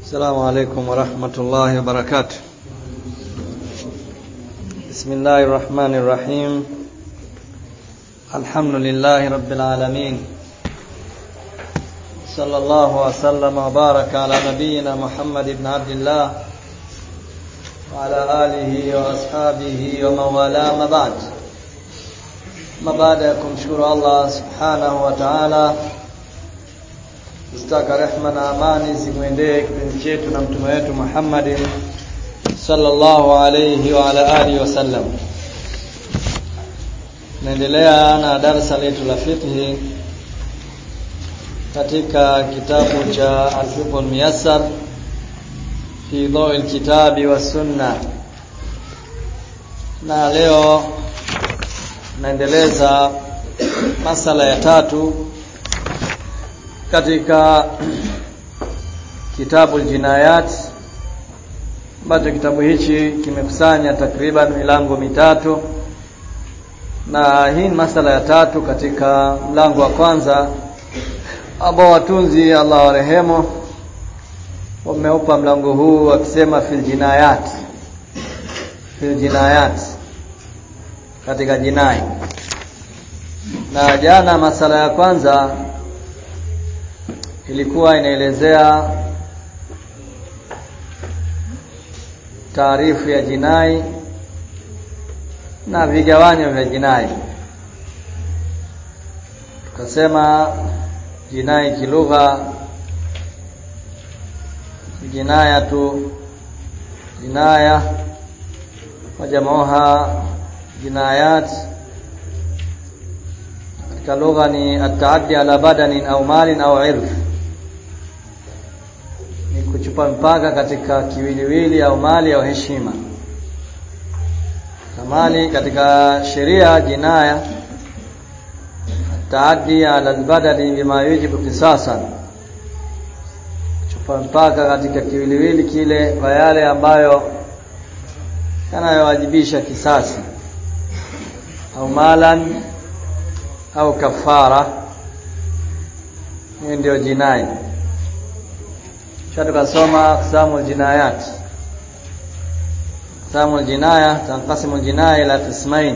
السلام عليكم ورحمة الله وبركاته بسم الله الرحمن الرحيم الحمد لله رب العالمين صلى الله وسلم وبارك على نبينا محمد بن عبد الله وعلى آله وأصحابه ومن والاه ما بعد ما بعد kumshukuru Allah subhanahu wa ta'ala Mstaka rehma na amani zimwendee kipenzi chetu na mtume wetu Muhammadin sallallahu alayhi wa ala alihi wasallam. Naendelea na darasa letu la fiqh katika kitabu cha Al-Fiqh Al-Muyassar fi Dawi al-Kitabi wa Sunna. Na leo naendeleza masala ya tatu katika kitabu Jinayat ambacho kitabu hichi kimekusanya takriban milango mitatu na hii ni masala ya tatu katika mlango wa kwanza ambao watunzi Allah warehemu wameupa mlango huu wakisema fil jinayat fil jinayat katika jinai na jana masala ya kwanza ilikuwa inaelezea taarifu ya jinai na vigawanyo vya jinai tukasema jinai kilugha jinaya tu jinaya wajamuha jinayat katika lugha ni ataaddi ala badanin au malin au irf ni kuchupa mpaka katika kiwiliwili au mali au heshima mali katika sheria jinaya taaddi ala albadali bima yujibu kisasan kuchupa mpaka katika kiwiliwili kile kwa yale ambayo yanayowajibisha kisasi au malan au kafara hiyo ndio jinai kisha tukasoma aqsamu jinayat aqsamu jinaya tanqasimu jinaya ila qismain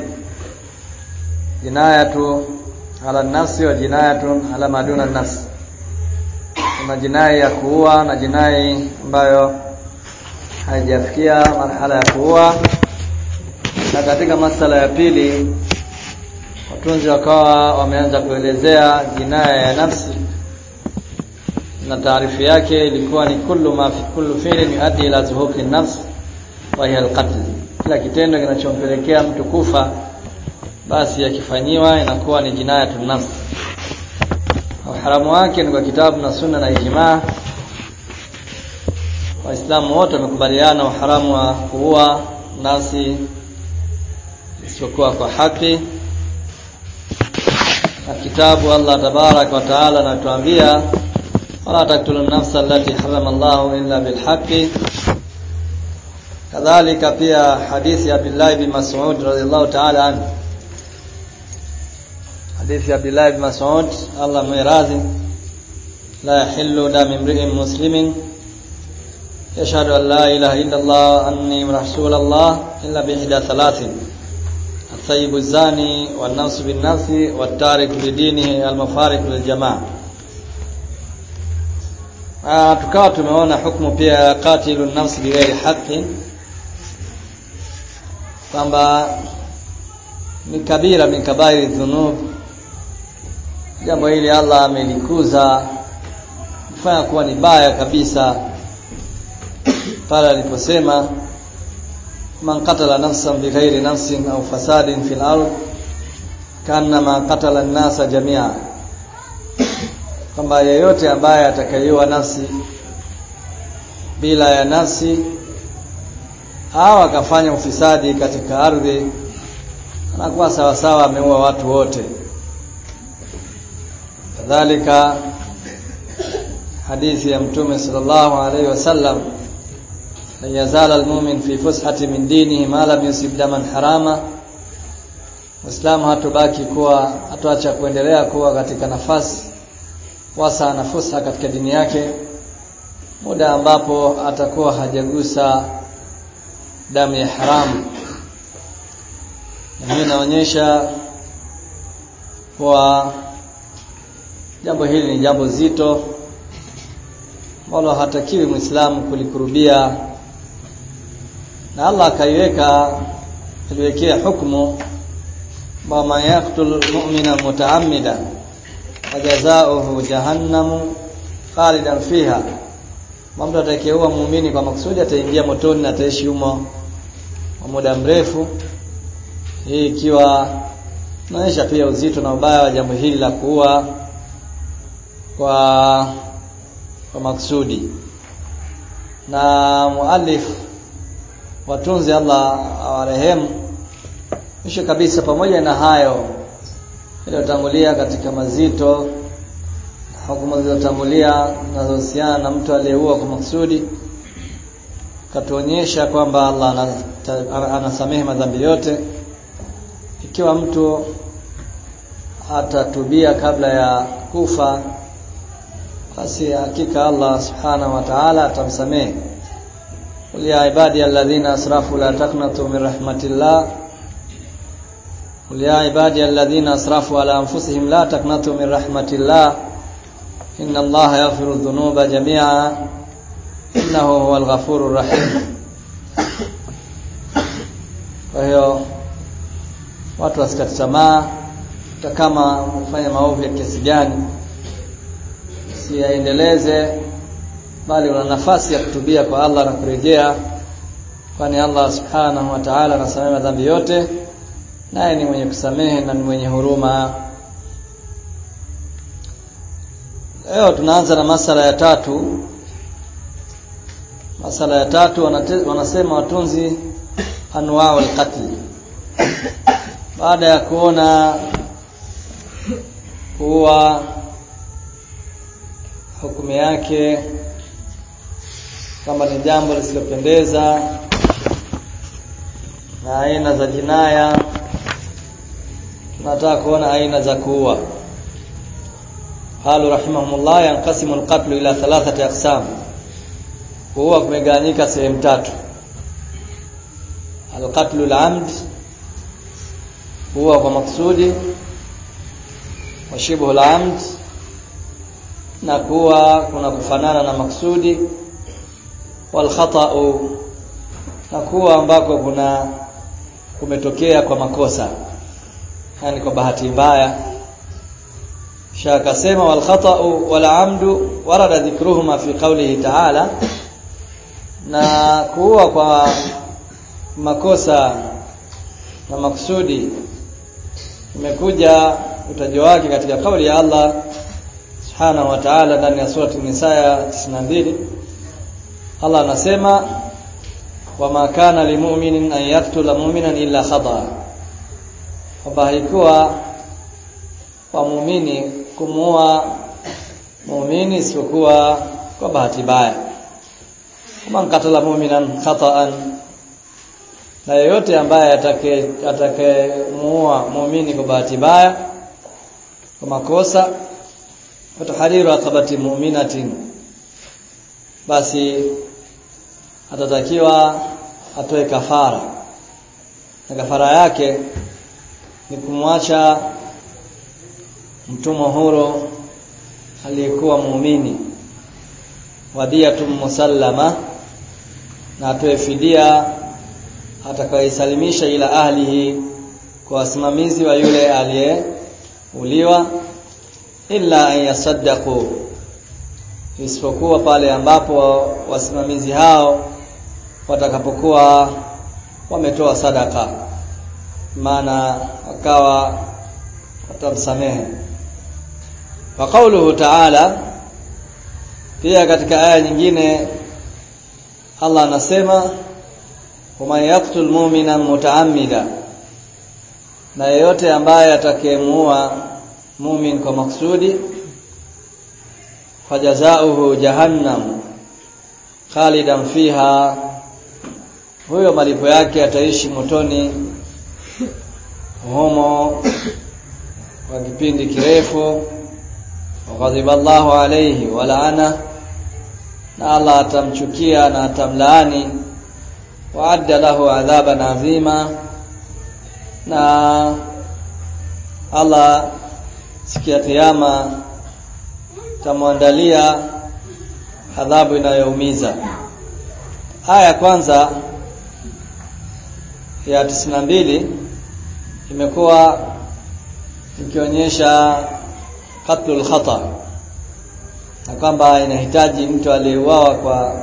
jinayatu ala nafsi wa jinayatu ala maduna nafsi kuna jinai ya kuua na jinai ambayo haijafikia marhala ya kuua na katika masala ya pili watunzi wakawa wameanza kuelezea jinaya ya nafsi na taarifu yake ilikuwa ni kullu ma fi kullu fi'lin yuaddi ila zuhuqi nafs wa hiya alqatl kila kitendo kinachompelekea mtu kufa basi yakifanyiwa inakuwa ni jinayatun nafs uharamu wake ni kwa kitabu na sunna na ijmaa waislamu wote wamekubaliana uharamu wa kuua nafsi isiyokuwa kwa haki na kitabu Allah tabarak wa taala anatuambia wala taktulu nafsa allati harama Allah illa bilhaqqi kadhalika pia hadithi ya Abdullah bin Mas'ud radhiyallahu ta'ala anhu hadithi ya Abdullah bin Mas'ud Allah mwiradhi la yahillu dam imri'in muslimin yashhadu an la ilaha illa Allah anni rasul Allah illa bi ihda thalathin الثيب الزاني والنفس بالنفس والتارك لدينه المفارق للجماعه Ah tukawa tumeona hukumu pia ya qatilu nafsi bighairi haqqi kwamba ni kabira min kabairi dhunub jambo hili Allah amelikuza kufanya kuwa ni baya kabisa pale aliposema man qatala nafsan bighairi nafsin au fasadin fil ard kanama qatala an-nasa jami'a kwamba yeyote ambaye atakayeiwa nafsi bila ya nafsi au akafanya ufisadi katika ardhi anakuwa sawa sawa ameua watu wote kadhalika hadithi ya mtume sallallahu alaihi wasallam la yazala almu'min fi fushati min dinihi ma lam yusib daman harama Muislamu hatobaki kuwa hatoacha kuendelea kuwa katika nafasi wasa na fursa katika dini yake muda ambapo atakuwa hajagusa damu ya haramu na hii inaonyesha kuwa jambo hili ni jambo zito ambalo hatakiwi Muislamu kulikurubia na Allah akaiweka aliwekea hukumu wa man yaqtul mu'mina muta'ammida fajazaohu jahannamu khalidan fiha mtu atakayeua muumini kwa makusudi ataingia motoni na ataishi humo kwa muda mrefu hii ikiwa inaonyesha pia uzito na ubaya wa jambo hili la kuua kwa kwa maksudi na muallif watunzi Allah awarehemu mwisho kabisa pamoja na hayo iliyotangulia katika mazito hukumu zilizotangulia zinazohusiana na mtu aliyeua kwa maksudi katuonyesha kwamba Allah anasamehe madhambi yote ikiwa mtu atatubia kabla ya kufa basi hakika Allah subhanahu wa ta'ala atamsamehe qul ya ibadi alladhina asrafu la taqnatu min rahmatillah qul ya ibadi alladhina asrafu ala anfusihim la taqnatu min rahmatillah inna allaha yaghfiru dhunuba jami'a innahu huwal ghafurur rahim kwa hiyo watu wasikate tamaa hata kama wamefanya maovu ya kiasi gani siyaendeleze bali una nafasi ya kutubia kwa Allah na kurejea kwani Allah subhanahu wa ta'ala anasamehe dhambi yote naye ni mwenye kusamehe na ni mwenye huruma leo tunaanza na masala ya tatu masala ya tatu wanate, wanasema watunzi anwaa alqatl baada ya kuona kuwa hukumu yake kama ni jambo lisilopendeza na aina za jinaya tunataka kuona aina za kuua قالوا رحمهم الله ينقسم القتل إلى ثلاثة أقسام kuua kumegawanyika sehemu tatu alqatlu alamd kuua kwa maksudi wa shibhu alamd na kuwa kuna kufanana na maksudi wal khata'u na kuwa ambako kuna kumetokea kwa makosa yani kwa bahati mbaya kisha akasema wal khata'u wal amdu warada dhikruhuma fi qawlihi ta'ala na kuua kwa makosa na maksudi imekuja utaji wake katika kauli ya Allah subhanahu wa ta'ala ndani ya surati Nisa ya 92 Allah anasema wama kana limu'minin an yaktula mu'minan illa khata kwamba haikuwa kwa muumini kumuua muumini isipokuwa kwa bahati mbaya man katala mu'minan khata'an na yeyote ambaye atake atakayemuua muumini kwa bahati mbaya kwa makosa fatahariru akabati mu'minatin basi atatakiwa atoe kafara na kafara yake ni kumwacha mtumwa huru aliyekuwa muumini wadiyatun musallama na atoe fidia atakayeisalimisha ila ahlihi kwa wasimamizi wa yule aliyeuliwa illa an yasaddaqu isipokuwa pale ambapo wasimamizi hao watakapokuwa wametoa sadaka maana wakawa watamsamehe wa qauluhu ta'ala pia katika aya nyingine Allah anasema waman yaqtul mu'mina muta'ammida na yeyote ambaye atakayemuua mumin kwa maksudi fajazauhu jahannam khalidan fiha huyo malipo yake ataishi motoni humo kwa kipindi kirefu waghadiba Allahu alayhi walaana na Allah atamchukia na atamlaani waadda lahu adhaban azima na Allah siku ya kiyama tamwandalia adhabu inayoumiza aya ya kwanza ya tisini na mbili imekuwa ikionyesha qatlul khata na kwamba inahitaji mtu aliyeuawa kwa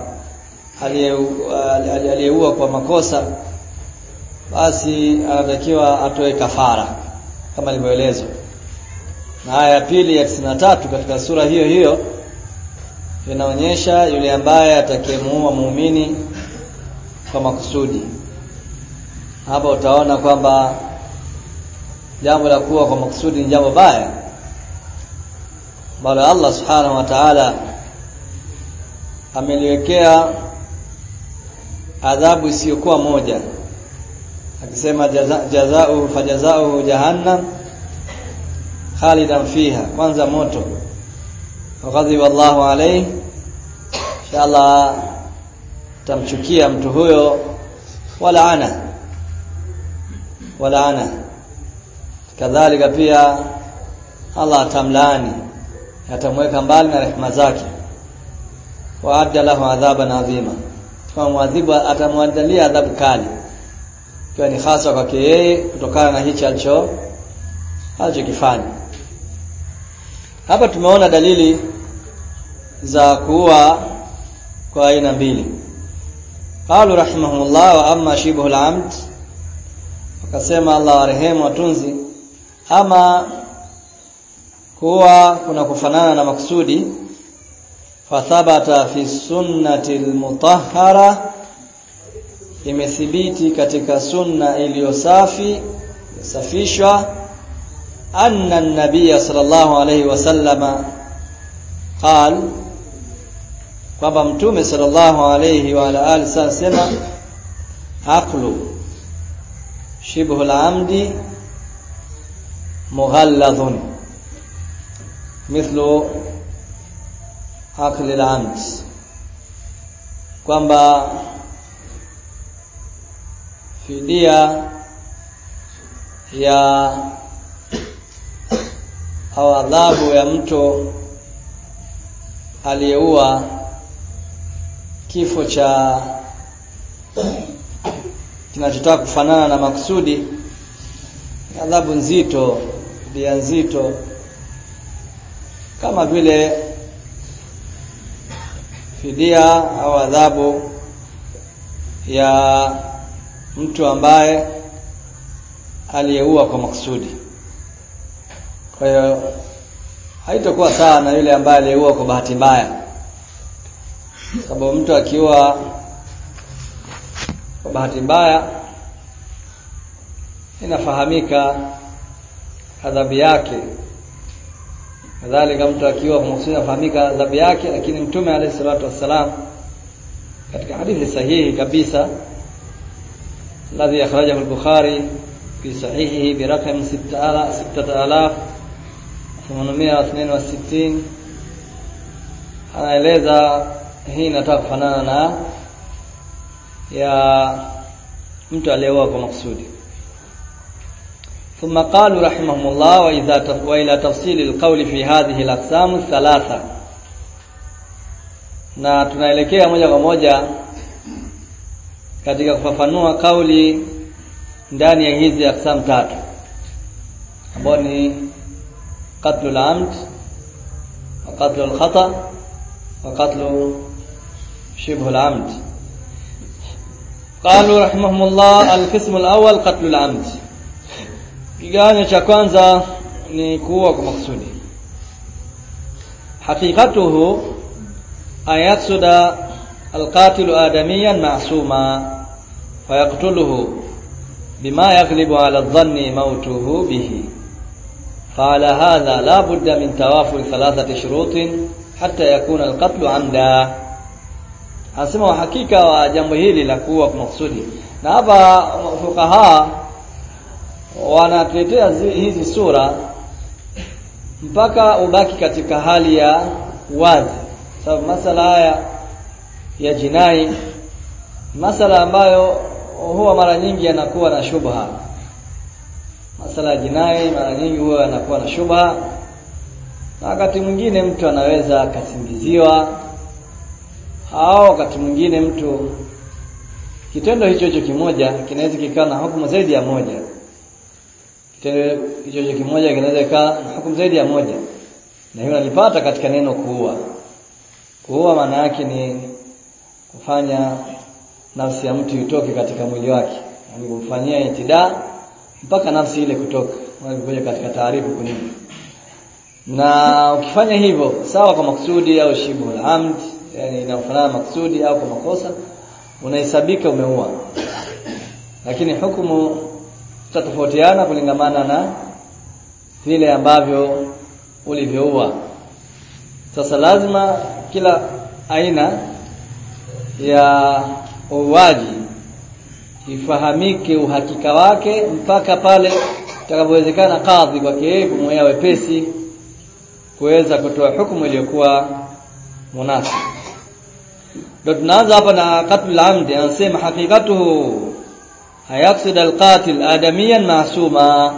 aliyeua kwa makosa basi anatakiwa atoe kafara kama ilivyoelezwa na aya ya pili ya tisini na tatu katika sura hiyo hiyo inaonyesha yule ambaye atakayemuua muumini kwa makusudi hapa utaona kwamba jambo la kuwa kwa makusudi ni jambo baya ambalo Allah subhanahu wa ta'ala ameliwekea adhabu isiyokuwa moja akisema jaza, jazao fajazao jahannam khalidan fiha kwanza moto ghadhiba Allahu alayhi inshallah tamchukia mtu huyo wala ana wala ana kadhalika pia Allah atamlaani atamweka mbali na rehema zake wa adda lahu adhaban adhima kama mwadhibu atamwandalia adhabu kali ikiwa ni hasa kwake yeye kutokana na hichi alicho alichokifanya hapa tumeona dalili za kuua kwa aina mbili qalu rahimahumullah wa amma shibhu al-amd wakasema Allah warehemu watunzi ama kuwa kuna kufanana na maksudi fathabata fi sunnati almutahhara imethibiti katika sunna iliyo safi safishwa anna an-nabiy sallallahu alayhi wasallama qal kwamba mtume sallallahu alayhi wa ala alihi sema aqlu shibhu al-amdi mughalladhun mithlu akli al-amd kwamba fidia ya au adhabu ya mtu aliyeua kifo cha kinachotaka kufanana na makusudi adhabu nzito dia nzito kama vile fidia au adhabu ya mtu ambaye aliyeua kwa makusudi kwa hiyo haitakuwa sawa na yule ambaye aliyeua kwa bahati mbaya sababu mtu akiua kwa bahati mbaya inafahamika adhabu yake kadhalika mtu akiwa kwa makusudi inafahamika adhabu yake lakini mtume alayhi salatu wassalam katika hadithi sahihi kabisa الذي أخرجه البخاري في صحيحه برقم 6862 anaeleza hii inataka kufanana na ya mtu aliyeoa kwa makusudi ثم قالوا رحمهم الله وإذا وإلى تفصيل القول في هذه الأقسام الثلاثة na tunaelekea moja kwa moja katika kufafanua kauli ndani ya hizi aksam tatu ambao ni qatlul amd wa qatlul khata wa qatlu shibhu al-amd قالوا رحمهم الله القسم الأول قتل العمد kiganyo cha kwanza ni kuua kwa makusudi haqiqatuhu ayatsuda القاتل آدميا معصوما فيقتله بما يغلب على الظن موته به قال هذا لا بد من توافر ثلاثة شروط حتى يكون القتل عمدا anasema uhakika wa jambo hili la kuwa kwa makusudi na hapa fukaha wanatetea hizi sura mpaka ubaki katika hali ya wazi sababu masala haya ya jinai masala ambayo huwa mara nyingi yanakuwa na shubha masala ya jinai mara nyingi huwa yanakuwa na shubha na wakati mwingine mtu anaweza akasingiziwa au wakati mwingine mtu kitendo hicho hicho kimoja kinaweza kikawa na hukumu zaidi ya moja kitendo hicho hicho kimoja kinaweza kikawa na hukumu zaidi ya moja na hiyo nalipata katika neno kuua kuua maana yake ni kufanya nafsi ya mtu itoke katika mwili wake yani kumfanyia itidaa mpaka nafsi ile kutoka kuja katika taarifu kunini na ukifanya hivyo sawa kwa maksudi au shibu al-amd yani inafanana maksudi au kwa makosa unahesabika umeua lakini hukumu tutatofautiana kulingamana na vile ambavyo ulivyoua sasa lazima kila aina ya uuaji ifahamike uhakika wake mpaka pale itakapowezekana kadhi kwake yeye kumwea wepesi kuweza kutoa hukumu iliyokuwa munasib ndio tunaanza hapa na qatl amdi anasema hakikatuhu hayaqsid alqatil adamiyan masuma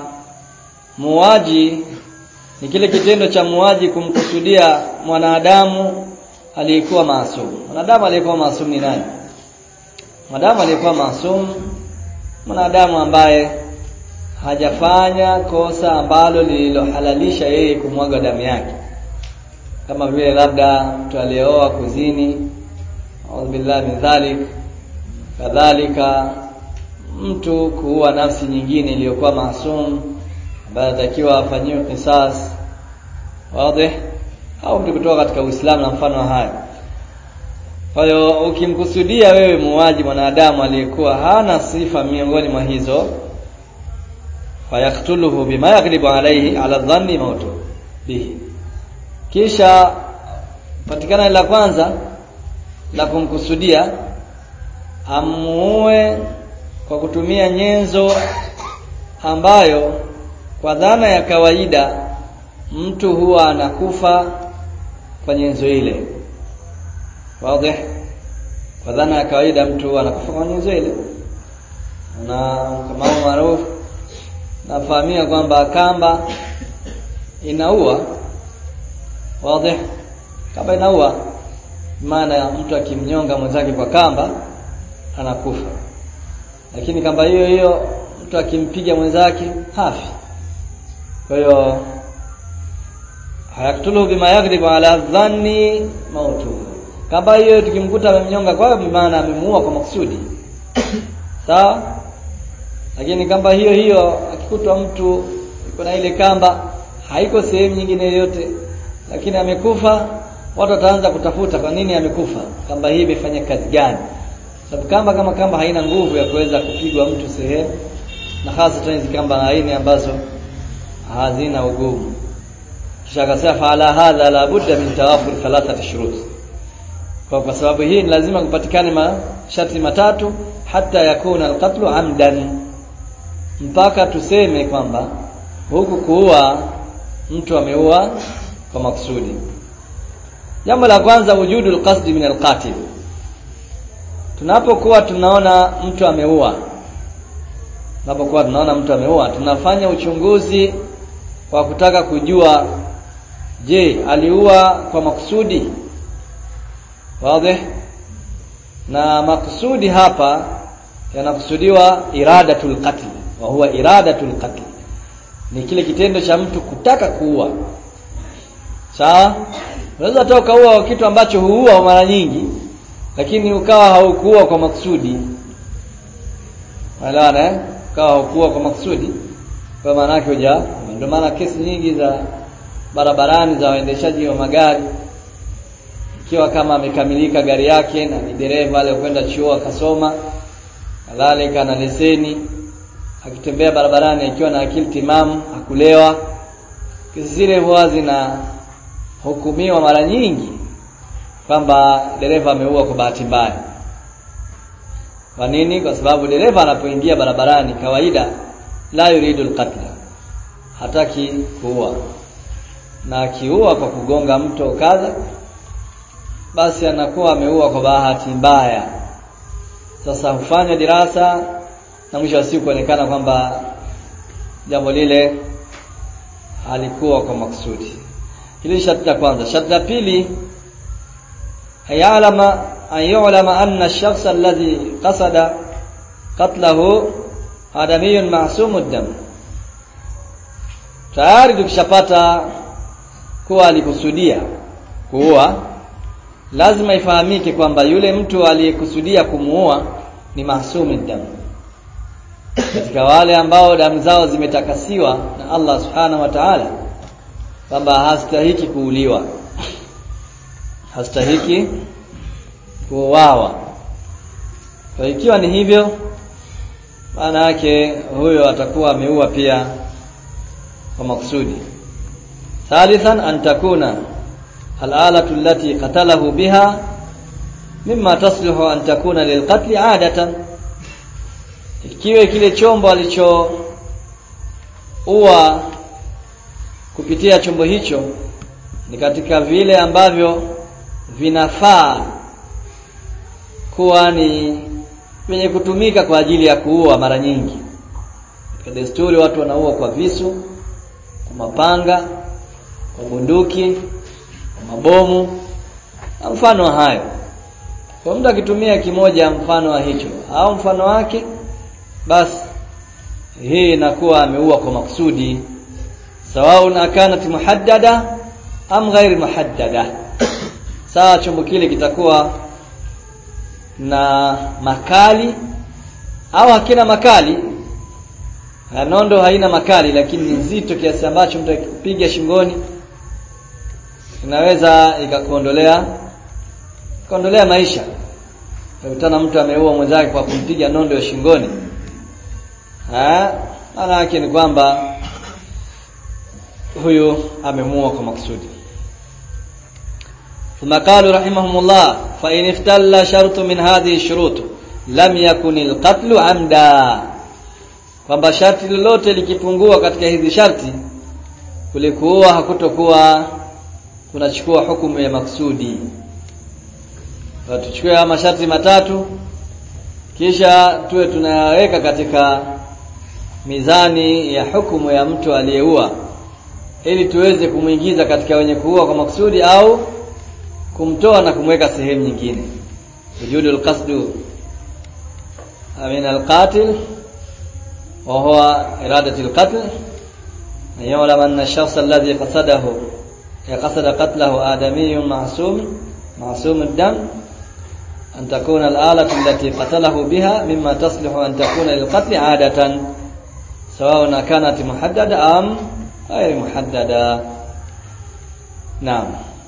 muwaji ni kile kitendo cha muwaji kumkusudia mwanadamu aliyekuwa maasum mwanadamu aliyekuwa maasum ni nani mwanadamu aliyekuwa maasum mwanadamu ambaye hajafanya kosa ambalo lililohalalisha yeye kumwaga damu yake kama vile labda mtu aliyeoa kuzini au billahi min dhalik kadhalika mtu kuua nafsi nyingine iliyokuwa maasum ambaye anatakiwa afanyiwe kisas wazi au mtu kutoka katika Uislamu na mfano wa haya kwa hiyo ukimkusudia wewe muuaji mwanadamu aliyekuwa hana sifa miongoni mwa hizo fayaktuluhu bima yaghlibu alayhi ala dhanni mautu bihi kisha patikana la kwanza la kumkusudia amuue kwa kutumia nyenzo ambayo kwa dhana ya kawaida mtu huwa anakufa kwa nyenzo ile wazi kwa dhana ya kawaida mtu anakufa kwa nyenzo ile na kama maarufu nafahamia kwamba kamba inaua wazi kamba inaua maana mtu akimnyonga mwenzake kwa kamba anakufa lakini kamba hiyo hiyo mtu akimpiga mwenzake hafi kwa hiyo hayaktulu bima yaghlibu ala dhanni mautu kamba hiyo tukimkuta amemnyonga kwa hiyo maana amemuua kwa makusudi sawa lakini kamba hiyo hiyo akikutwa mtu yuko na ile kamba haiko sehemu nyingine yoyote lakini amekufa watu wataanza kutafuta kwa nini amekufa kamba hii imefanya kazi gani sababu kamba kama kamba haina nguvu ya kuweza kupigwa mtu sehemu na hasa hizi kamba aina ambazo hazina ugumu kisha akasema faala hadha la budda min tawafur thalathati shurut kwa kwa sababu hii ni lazima kupatikane masharti matatu hata yakuna alqatlu amdan mpaka tuseme kwamba huku kuua mtu ameua kwa makusudi jambo la kwanza wujudu alqasdi min alqatil tunapokuwa tunaona mtu ameua tunapokuwa tunaona mtu ameua tunafanya uchunguzi wa kutaka kujua je aliua kwa makusudi wazi na makusudi hapa yanakusudiwa iradatul qatl wa huwa iradatul qatl ni kile kitendo cha mtu kutaka kuua sawa unaweza toka ukaua kitu ambacho huua mara nyingi lakini ukawa haukuua kwa makusudi Unaelewana eh? Ukawa haukuua kwa makusudi kwa maana yake huja ndio maana kesi nyingi za barabarani za waendeshaji wa magari ikiwa kama amekamilika gari yake na ni dereva ale kwenda chuo akasoma kadhalika na leseni akitembea barabarani akiwa na akili timamu hakulewa kesi zile huwa zina hukumiwa mara nyingi kwamba dereva ameua kwa bahati mbaya kwa nini kwa sababu dereva anapoingia barabarani kawaida la yuridu alqatla hataki kuua na akiua kwa kugonga mto kadha basi anakuwa ameua kwa bahati mbaya sasa hufanya dirasa na mwisho wa siku kuonekana kwamba jambo lile halikuwa kwa maksudi hili sharti la kwanza sharti la pili hayalama an yu'lama anna ash-shakhs alladhi qasada qatlahu adamiyun ma'sumud dam tayari tukishapata kuwa alikusudia kuua lazima ifahamike kwamba yule mtu aliyekusudia kumuua ni mahsumud dam katika wale ambao damu zao zimetakasiwa na Allah subhanahu wa ta'ala kwamba hastahiki kuuliwa hastahiki kuuawa kwa ikiwa ni hivyo maana yake huyo atakuwa ameua pia kwa makusudi thalithan an takuna al-alatu allati qatalahu biha mimma taslihu an takuna lilqatl adatan ikiwe kile chombo alicho ua kupitia chombo hicho ni katika vile ambavyo vinafaa kuwa ni vyenye kutumika kwa ajili ya kuua mara nyingi katika desturi watu wanaua kwa visu kwa mapanga kwa bunduki kwa mabomu na mfano wa hayo kwa mtu akitumia kimoja mfano wa hicho au mfano wake basi hii inakuwa ameua kwa makusudi sawaun akanat muhaddada am ghairi muhaddada sawa chombo kile kitakuwa na makali au hakina makali nondo haina makali lakini ni nzito kiasi ambacho mtu akipiga shingoni inaweza ikakuondolea kuondolea maisha ukutana mtu ameua mwenzake kwa kumpiga nondo ya shingoni maana yake ni kwamba huyu amemuua kwa makusudi ثم قالوا رحمهم الله فإن افتل شرط من هذه الشروط لم يكن القتل عمدا kwamba sharti lolote likipungua katika hizi sharti kulikuwa hakutokuwa kunachukua hukumu ya maksudi tuchukue masharti matatu kisha tuwe tunayaweka katika mizani ya hukumu ya mtu aliyeua ili tuweze kumwingiza katika wenye kuua kwa maksudi au kumtoa na kumweka sehemu nyingine wujudul qasdu min alqatil wa huwa iradatu alqatl يعلم أن الشخص الذي قصده قصد قتله آدمي معصوم معصوم الدم أن تكون الآلة التي قتله بها مما تصلح أن تكون للقتل عادة سواء كانت محددة أم غير محددة نعم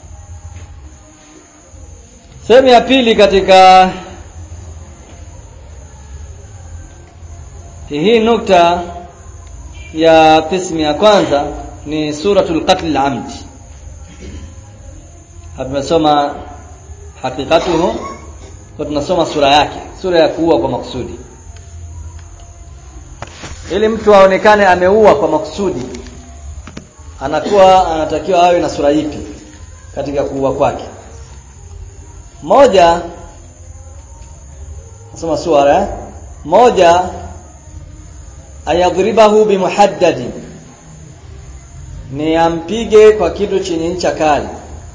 sehemu ya pili katika hii nukta ya qismu ya kwanza ni suratul qatl al-amd tumesoma hakikatuhu kwa tunasoma sura yake sura ya kuua kwa makusudi ili mtu aonekane ameua kwa makusudi anakuwa anatakiwa awe na sura ipi katika kuua kwake moja nasoma sura eh? moja ayadhribahu bimuhaddadi ni ampige kwa kitu chenye ncha kali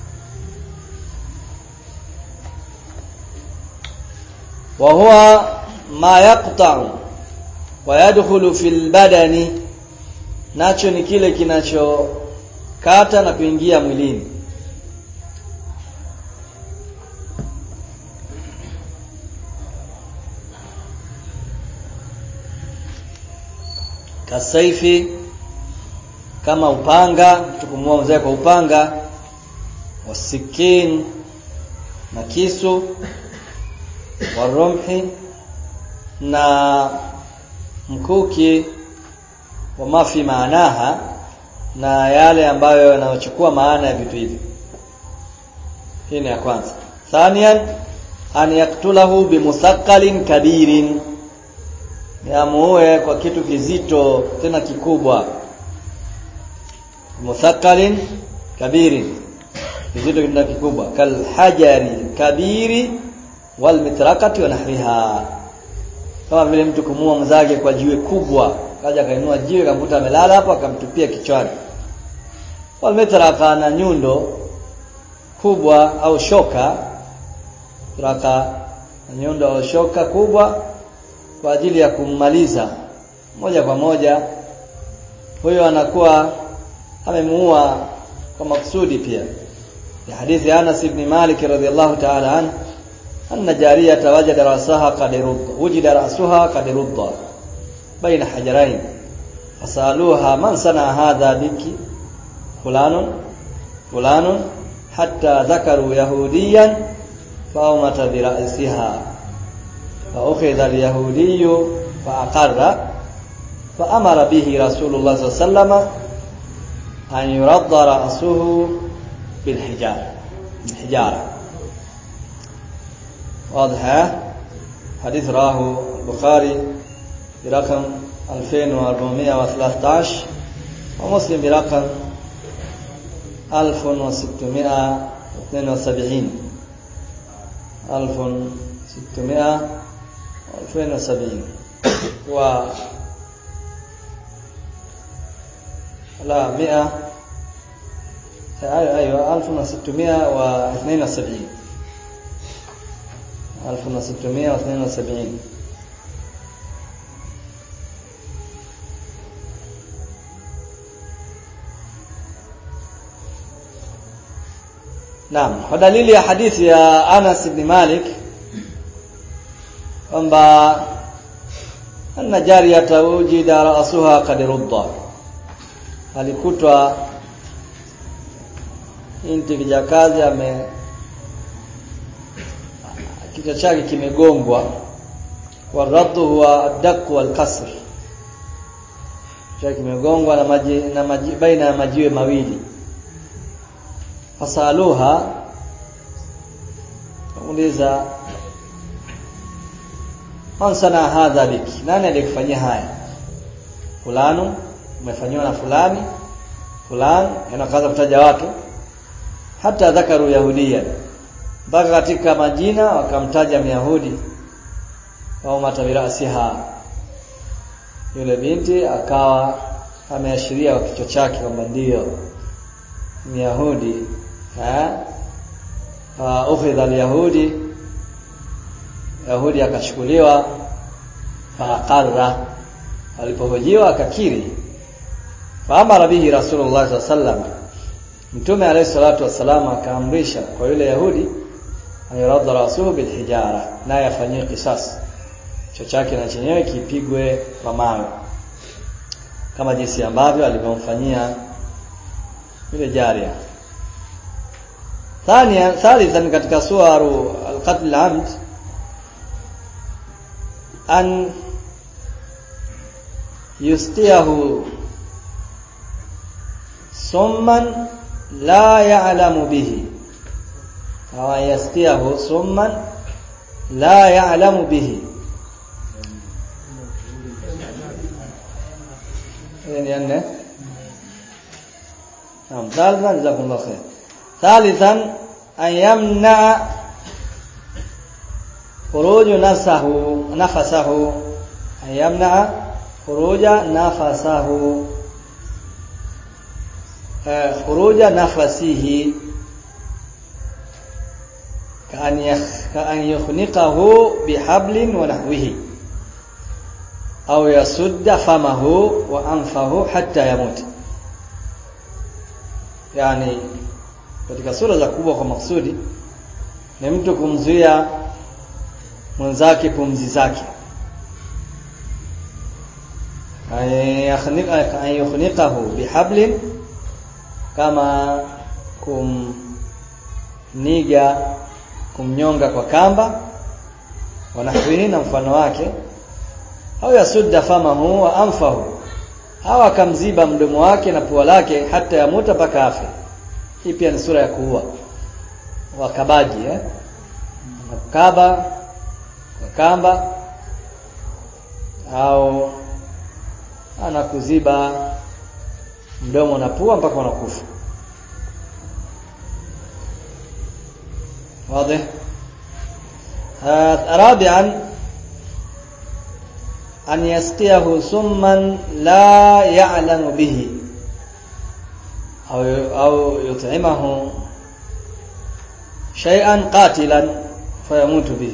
wa huwa ma yaqta'u wa yadkhulu fil badani nacho ni kile kinachokata na kuingia mwilini kasaifi kama upanga tukumua mzee kwa upanga wasikin na kisu warumhi na mkuki wa mafi maanaha na yale ambayo yanayochukua maana ya vitu hivi hii ni ya kwanza thaniyan an yaktulahu bimusaqalin kabirin yamuue kwa kitu kizito tena kikubwa musaqalin kabirin kizito kinda kikubwa kal hajari kabiri wal mitrakati wa nahriha kama vile mtu kumua mzake kwa jiwe kubwa kaja kainua jiwe kamkuta amelala hapo akamtupia kichwani wal mitraka na nyundo kubwa au shoka raka nyundo au shoka kubwa kwa ajili ya kummaliza moja kwa moja huyo anakuwa amemuua kwa maksudi pia ya hadithi Anas ibn Malik radhiyallahu ta'ala anhu anna jariyata wajada rasaha qad rudda wujida rasuha qad rudda baina hajarain fasaluha man sana hadha biki fulanun fulanun hatta dhakaru yahudiyan فأومت برأسها فأخذ اليهودي فأقر فأمر به رسول الله صلى الله عليه وسلم أن يرد رأسه بالحجارة بالحجارة واضح حديث راه البخاري برقم 2413 ومسلم برقم 1672 1600 2070 و لا 100 ايوه 1672 1672 Naam, kwa dalili ya hadithi ya Anas ibn Malik kwamba anna jariyata wujida ra'suha qad rudda alikutwa inti kijakazi ame kichwa chake kimegongwa waradhu huwa ad-daq wal kasr chake kimegongwa na maji na maji baina ya majiwe mawili fasaluha uliza man sana hadha biki nani aliyekufanyia haya fulani umefanywa na fulani fulani yanakaanza kutaja watu hata dhakaru yahudia mpaka katika majina wakamtaja myahudi au matabirasiha yule binti akawa ameashiria kwa kichwa chake kwamba ndio myahudi eh uh, ukhidha alyahudi yahudi akachukuliwa faqarra alipohojiwa akakiri faamara bihi rasulullah sallallahu alaihi wasallam mtume alayhi salatu wasallam akaamrisha kwa yule yahudi ayradha rasuhu bilhijara naye afanyie kisas kichwa chake na chenyewe kipigwe kwa mawe kama jinsi ambavyo alivyomfanyia yule jaria ثانيا ثالثا katika suwaru al-qatl al-amd an yustiyahu summan la ya'lamu bihi aw yastiyahu summan la ya'lamu bihi يعني نعم ثالثا جزاكم الله خير ثالثا أن يمنع خروج نفسه نفسه أن يمنع خروج نفسه خروج نفسه كأن يخ كأن يخنقه بحبل ونحوه أو يسد فمه وأنفه حتى يموت yani katika sura za kubwa kwa maksudi ni mtu kumzuia mwenzake pumzi zake ayukhniqahu bihablin kama kumniga kumnyonga kwa kamba wanahwihi na mfano wake au yasudda famahu wa anfahu au akamziba mdomo wake na pua lake hata yamuta mpaka afe hii pia ni sura ya kuua wakabaji eh kaba kwa kamba au anakuziba mdomo na pua mpaka unakufa واضح رابعا أن يسقيه سما لا يعلم به أو أو يطعمه شيئا قاتلا فيموت به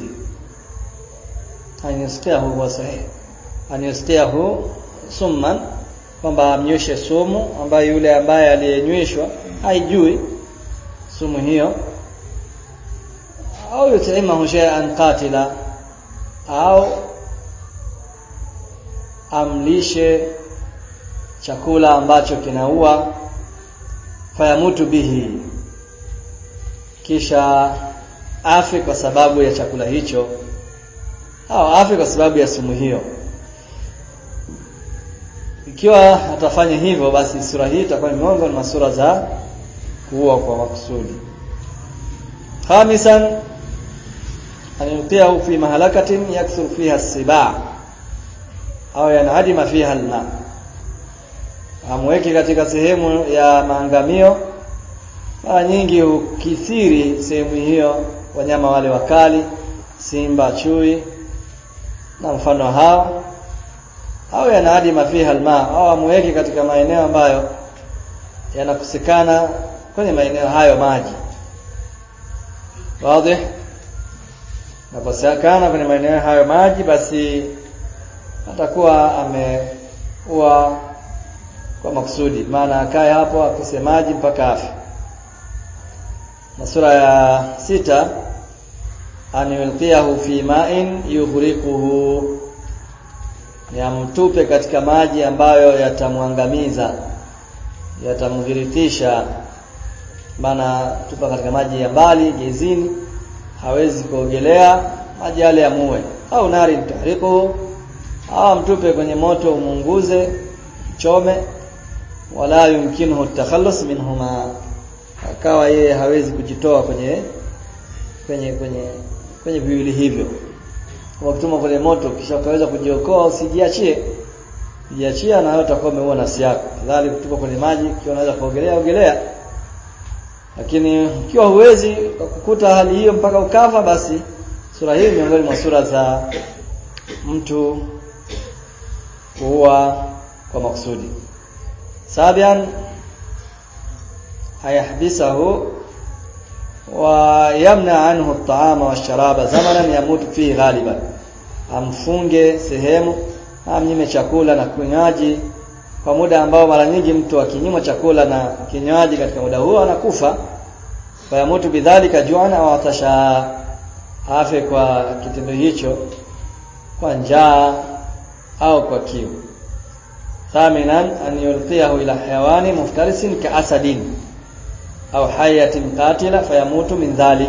أن يسقيه هو صحيح أن يسقيه summan kwamba amnyweshe sumu ambayo yule ambaye aliyenyweshwa haijui sumu hiyo au yutaimahu shay'an qatila au amlishe chakula ambacho kinaua fayamutu bihi kisha afe kwa sababu ya chakula hicho au afe kwa sababu ya sumu hiyo ikiwa atafanya hivyo basi sura hii itakuwa ni miongoni mwa sura za kuua kwa makusudi khamisan an yutiahu fi mahalakatin yakthur fiha as-sibaa au yanadima fiha alma amweke katika sehemu ya maangamio mara nyingi ukithiri sehemu hiyo wanyama wale wakali simba chui na mfano hao au yanadima fiha alma au amweke katika maeneo ambayo yanakosekana kwenye maeneo hayo maji wazi nakosekana kwenye maeneo hayo maji basi atakuwa ameua kwa makusudi maana akae hapo akose maji mpaka afi na sura ya sita an yulqiyahu fi ma'in yughriquhu yamtupe katika maji ambayo yatamwangamiza yatamghiritisha maana tupa katika maji ya mbali gezini hawezi kuogelea maji yale yamuue au nari tahriquhu au mtupe kwenye moto umunguze chome wala yumkinuhu takhallus minhuma akawa yeye hawezi kujitoa kwenye kwenye kwenye kwenye viwili hivyo wakituma kwenye moto kisha ukaweza kujiokoa usijiachie jiachia na wewe utakuwa umeua nafsi yako kadhali kutupa kwenye maji ikiwa unaweza kuogelea ogelea lakini ikiwa huwezi kukuta hali hiyo mpaka ukafa basi sura hii miongoni mwa sura za mtu kuua kwa makusudi sabian ayahbisahu wa yamna anhu at-ta'ama wash-sharaba zamanan yamutu fihi ghaliban amfunge sehemu amnyime chakula na kinywaji kwa muda ambao mara nyingi mtu akinyima chakula na kinywaji katika muda huo anakufa fayamutu bidhalika ju'an au atasha afe kwa kitendo hicho kwa njaa au kwa kiu thaminan an yulqiyahu ila hayawani muftarisin ka'asadin au hayatin qatila fayamutu min dhalik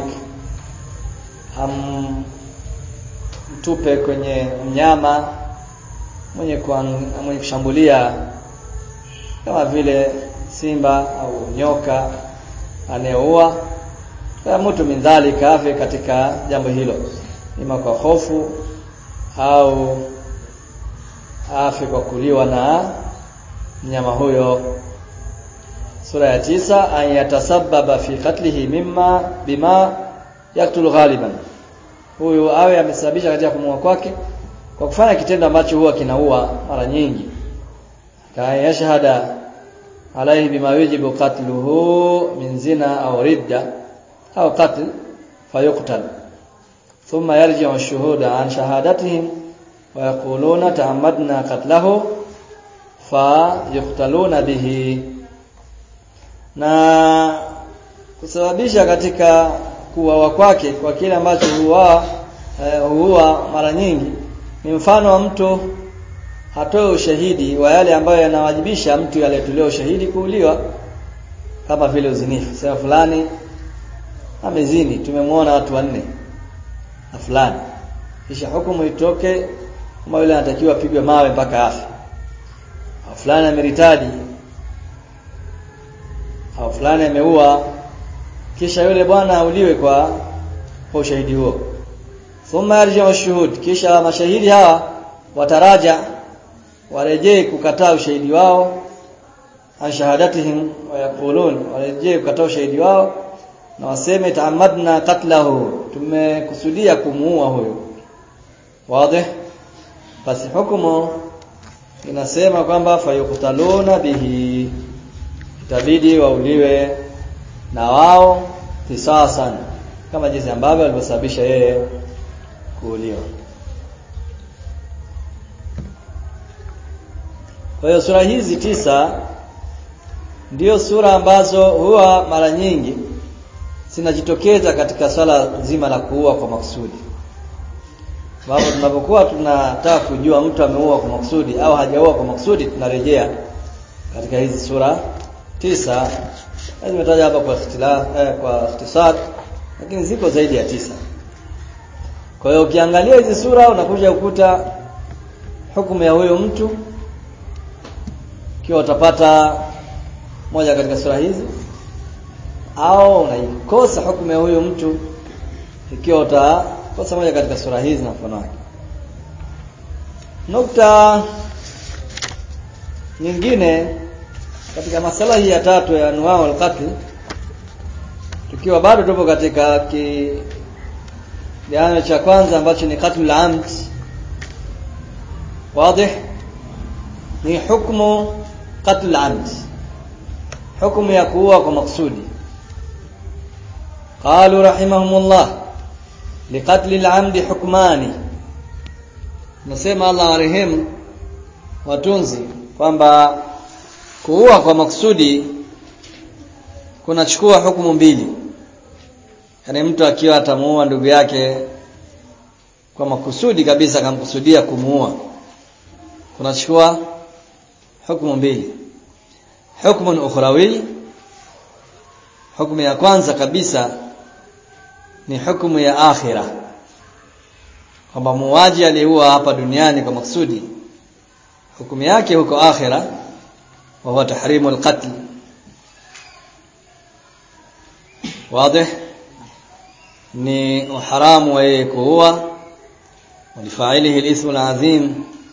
am mtupe kwenye mnyama mwenye mwenye kushambulia kama vile simba au nyoka anayeua fayamutu min dhalika afe katika jambo hilo ima kwa hofu au afe kwa kuliwa na mnyama huyo sura ya tisa an yatasababa fi qatlihi mimma bima yaktulu ghaliban huyu awe amesababisha katika kumua kwake kwa kufanya kitendo ambacho huwa kinaua mara nyingi kaya yashhada alaihi bima yujibu qatluhu min zina au ridda au qatl fayuqtal thumma yarji'u ash-shuhuda an shahadatihim wa yaquluna ta'ammadna qatlahu fayuqtaluna bihi na kusababisha katika kuuawa kwake kwa kile ambacho huwa huwa mara nyingi ni mfano wa mtu hatoe ushahidi wa yale ambayo yanawajibisha mtu aliyetolewa ushahidi kuuliwa kama vile uzinifu sema fulani amezini tumemwona watu wanne na fulani kisha hukumu itoke kama yule anatakiwa apigwe mawe mpaka afe fulani ameritadi au fulani ameua kisha yule bwana auliwe kwa kwa ushahidi huo thumma yarji'u shuhud kisha mashahidi hawa wataraja warejee kukataa ushahidi wao an shahadatihim wa yaqulun warejee kukataa ushahidi wao na waseme taamadna katlahu tumekusudia kumuua huyo wazi basi hukumu inasema kwamba fayuqtaluna bihi itabidi wauliwe na wao kisasan kama jinsi ambavyo alivyosababisha yeye kuuliwa kwa hiyo sura hizi tisa ndio sura ambazo huwa mara nyingi zinajitokeza katika swala zima la kuua kwa makusudi sababu tunapokuwa tunataka kujua mtu ameua kwa makusudi au hajaua kwa makusudi tunarejea katika hizi sura tisa zimetaja hapa kwa ikhtilaf eh, kwa ikhtisar lakini ziko zaidi ya tisa kwa hiyo ukiangalia hizi sura unakuja kukuta hukumu ya huyo mtu ikiwa utapata moja katika sura hizi au unaikosa hukumu ya huyo mtu ikiwa utakosa moja katika sura hizi na mfano wake nukta nyingine katika masala hii ya tatu ya anwaa al-qatl tukiwa bado tupo katika kiano cha kwanza ambacho ni qatl al-amd wazi ni hukumu qatl al-amd hukumu ya kuua kwa maksudi قالوا رحمهم الله لقتل العمد حكمان nasema Allah warehemu watunzi kwamba kuua kwa maksudi kunachukua hukumu mbili yaani mtu akiwa atamuua ndugu yake kwa makusudi kabisa akamkusudia kumuua kunachukua hukumu mbili hukumu ukhrawi hukumu ya kwanza kabisa ni hukumu ya akhira kwamba muuaji aliyeua hapa duniani kwa maksudi hukumu yake huko akhira wa huwa tahrimu alqatl wazi ni uharamu wa yeye kuua walifailihi alithmu alazim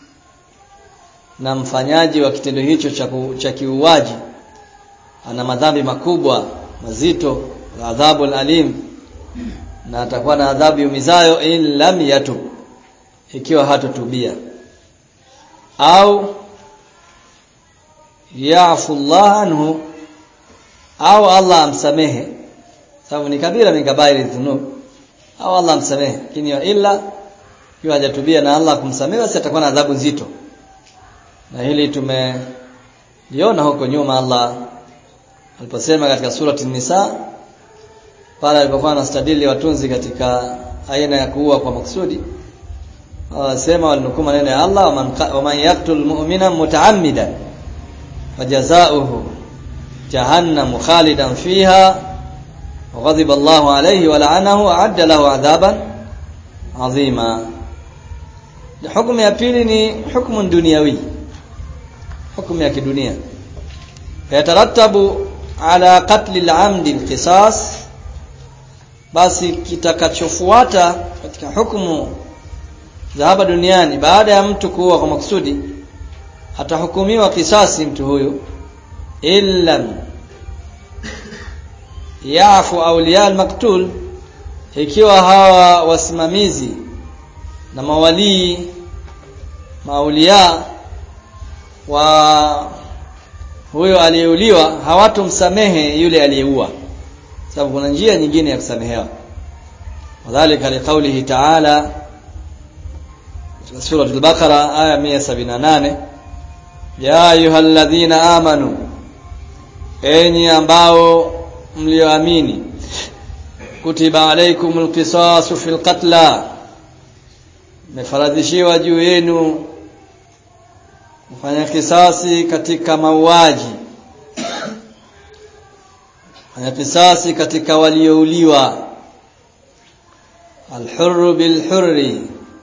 na mfanyaji wa kitendo hicho cha kiuaji ana madhambi makubwa mazito adhabu alim na atakuwa na adhabu yumizayo in lam yatub ikiwa hatotubia au yaafu Allah anhu au Allah amsamehe sababu ni kabira min kabairi dhunub au Allah amsamehe lakini illa ikiwa hajatubia na Allah kumsamehe basi atakuwa na adhabu nzito na hili tumeliona huko nyuma Allah aliposema katika surati nisa pale alipokuwa anastadili watunzi katika aina ya kuua kwa maksudi wasema walinukuu maneno ya Allah wa man yaqtul mu'mina mutaammidan fajazaohu jahannam khalidan fiha وغضب الله عليه ولعنه وأعد له عذابا عظيما حكم ya pili ni hukumu duniawi hukumu ya kidunia yatarattabu ala qatl al-amd al-qisas basi kitakachofuata katika hukumu za hapa duniani baada ya mtu kuua kwa makusudi atahukumiwa kisasi mtu huyu illa yafu awliya al-maktul ikiwa hawa wasimamizi na mawalii maulia wa huyo aliyeuliwa hawatomsamehe yule aliyeua sababu kuna njia nyingine ya kusamehewa wadhālika liqaulihi ta'ala katika sura al-Baqara aya 178 ya ayyuhalladhina amanu enyi ambao mlioamini kutiba alaykumul qisasu fil qatla mefaradhishiwa juu yenu kufanya kisasi katika mauaji fanya kisasi katika waliouliwa alhurru bilhurri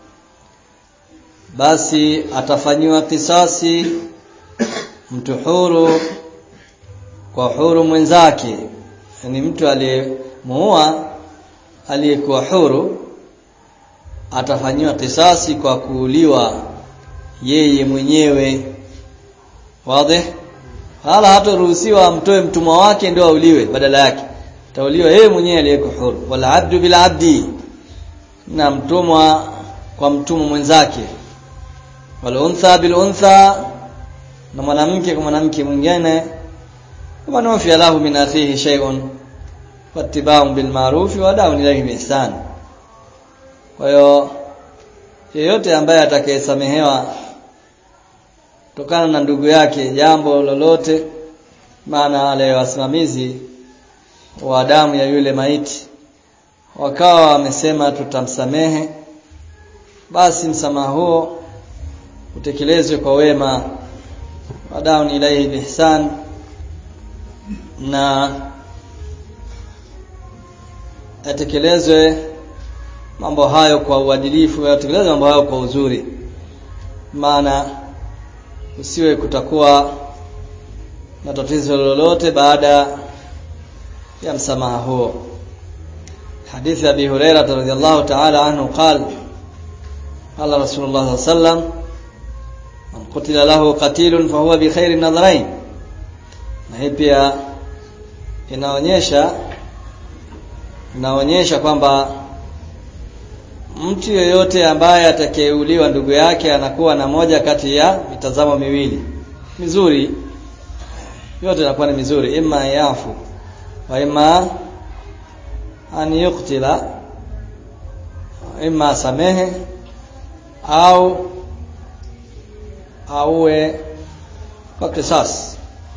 basi atafanyiwa kisasi mtu huru kwa huru mwenzake yani mtu aliyemuua aliyekuwa huru atafanyiwa kisasi kwa kuuliwa yeye mwenyewe wazi hala hataruhusiwa amtoe mtumwa wake ndio auliwe badala yake atauliwa yeye mwenyewe aliyeko huru wal abdu bil abdi na mtumwa kwa mtumwa mwenzake wal untha bil untha na mwanamke kwa mwanamke mwingine kama nufi lahu min akhihi shay'un wattiba'un bil ma'ruf wa da'un ilayhi bi ihsan kwa hiyo yeyote ambaye atakayesamehewa kutokana na ndugu yake jambo lolote maana wale wasimamizi wa damu ya yule maiti wakawa wamesema tutamsamehe basi msamaha huo utekelezwe kwa wema wadaun ilaihi bihsan na yatekelezwe mambo hayo kwa uadilifu yatekelezwe mambo hayo kwa uzuri maana usiwe kutakuwa na tatizo lolote baada ya msamaha huo hadithi ya Abi Hurairah radhiyallahu ta'ala anhu qala qala Rasulullah sallallahu alayhi wasallam man qutila lahu qatilun fa huwa bi khairi nadharain na hii pia inaonyesha inaonyesha kwamba mtu yeyote ambaye atakayeuliwa ndugu yake anakuwa na moja kati ya mitazamo miwili mizuri yote inakuwa ni mizuri imma yafu wa imma an yuqtila imma samehe au auwe kwa kisasi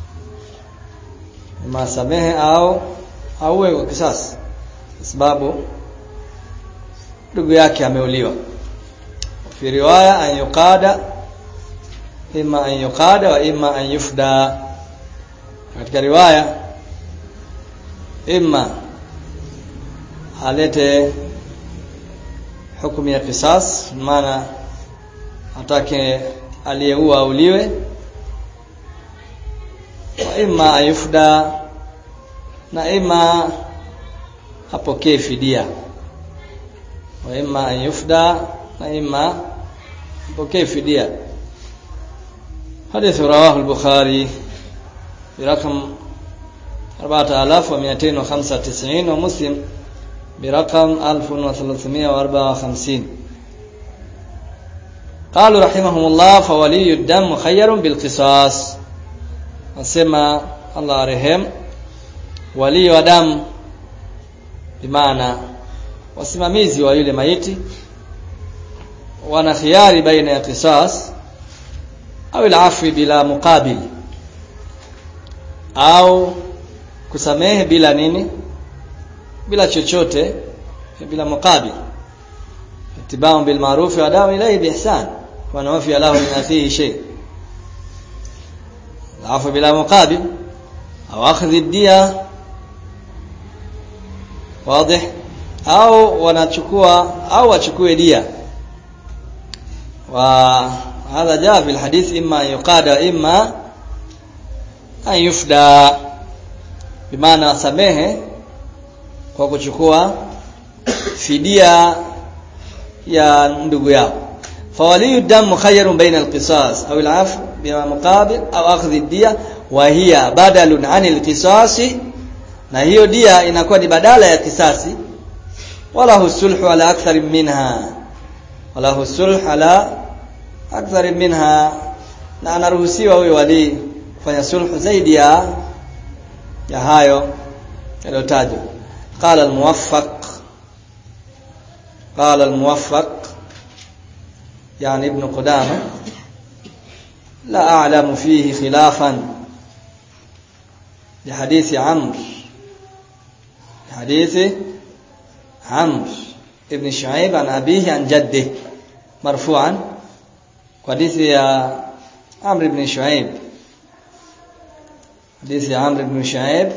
imma samehe au auwe kwa kisasi kwa sababu ndugu yake ameuliwa fi riwaya an yuqada imma an yuqada wa imma an yufda katika riwaya imma alete hukumu ya kisas maana atake aliyeua auliwe wa imma ayufda na imma apokee fidia wa imma ayufda na imma apokee fidia حديث رواه البخاري برقم 4295 ومسلم برقم 1354 قالوا رحمهم الله فولي الدم مخير بالقصاص nasema Allah arehemu wali wa damu bimaana wasimamizi wa yule maiti wana khiari baina ya qisas au al-afwi bila muqabil au kusamehe bila nini bila chochote bila muqabil itibau bil ma'ruf wa dawa ilayhi bi ihsan wa nafi lahu min akhihi shay العفو بلا مقابل أو أخذ الدية واضح أو wanachukua au wachukue dia وهذا جاء في الحديث إما أن يقاد إما أن يفدى بمعنى samehe kwa kuchukua fidia ya ndugu yao فولي الدم مخير بين القصاص أو العفو بما مقابل أو أخذ الدية وهي بدل عن القصاص na hiyo dia inakuwa ni badala ya kisasi wala husulhu ala akthar minha wala husulhu ala akthar minha na anaruhusiwa huyo wali kufanya sulhu zaidi ya ya hayo yaliyotajwa qala al-muwaffaq qala al-muwaffaq يعني ابن قدامة لا أعلم فيه خلافا لحديث عمرو لحديث عمرو ابن شعيب عن أبيه عن جده مرفوعا حديث يا عمرو بن شعيب حديث عمرو بن شعيب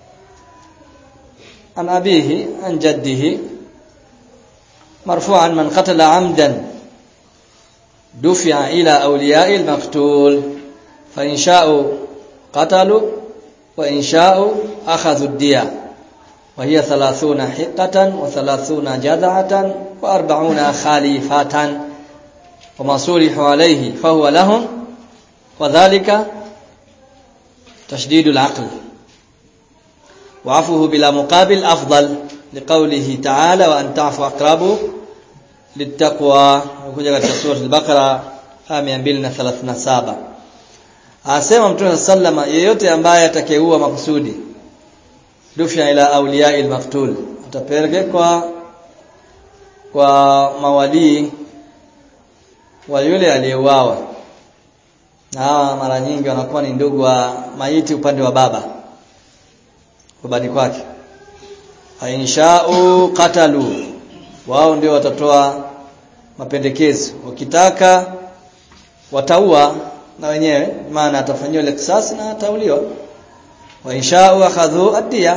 عن أبيه عن جده مرفوعا من قتل عمدا دفع إلى أولياء المقتول فإن شاءوا قتلوا وإن شاءوا أخذوا الدية وهي ثلاثون حقة وثلاثون جذعة وأربعون خالفة وما صلحوا عليه فهو لهم وذلك تشديد العقل وعفوه بلا مقابل أفضل لقوله تعالى وأن تعفو أقرب للتقوى وكجا katika sura al-Baqara aya 237 Asema Mtume sallama yeyote ambaye atakayeua makusudi dufya ila awliya al-maqtul atapelekwa kwa mawalii wa yule aliyeuawa na hawa mara nyingi wanakuwa ni ndugu wa maiti upande wa baba babani kwake ainshau qatalu wao ndio watatoa mapendekezo wakitaka wataua na wenyewe maana atafanyiwa kisasi na atauliwa wa inshau akhadhu adia